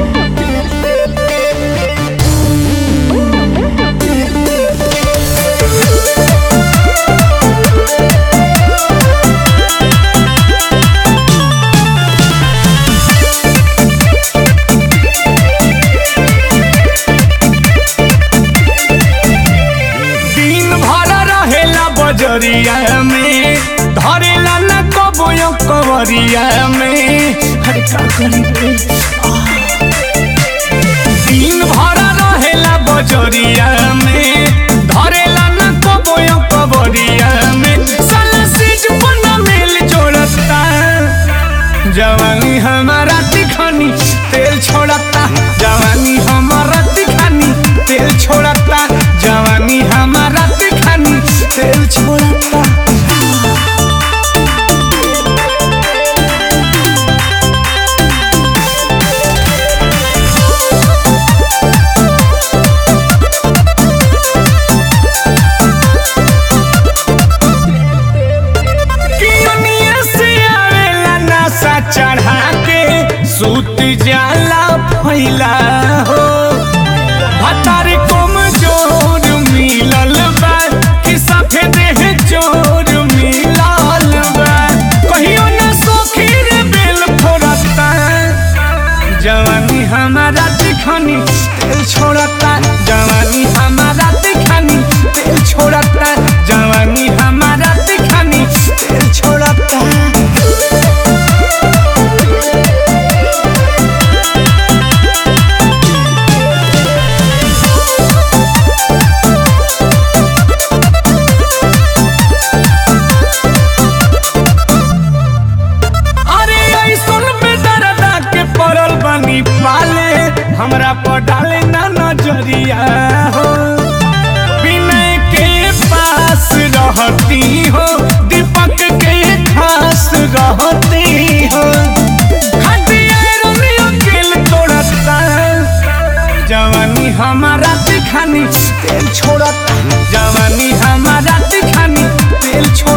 दिन भर रहेला बजरिया में धरेला न कबो कवरिया में अरे का करी रे दिन भर रहेला बजरिया में धरेला न कबो कवरिया में साला सीज बना मेल जोड़ता जवानी हमारा तिखानी तेल छोड़ता जवानी हमारा तिखानी तेल छोड़ता जवानी हमारा तिखानी तेल छोड़ता कियोनिया से आवेला नशा चढ़ा के सूत जाला फैला हो भतार कम जोर मिलल बा कि सफेद है जोर मिलल बा कहियो न सोखी रे बेल फोड़ता जवानी हमारा दिखानी तेल छोड़ता जवानी हमारा दिखानी तेल छोड़ता जवानी हमारा दिखानी तेल छोड़ता अरे ऐसन बेदरदा के पड़ल बनी पाले हमरा पर डाले ना नजरिया हो विनय के पास रहती हो दीपक के खास रहती हो खटिया रोनियो दिल तोड़ता जवानी हमारा दिखानी तेल छोड़ता जवानी हमारा दिखानी तेल छोड़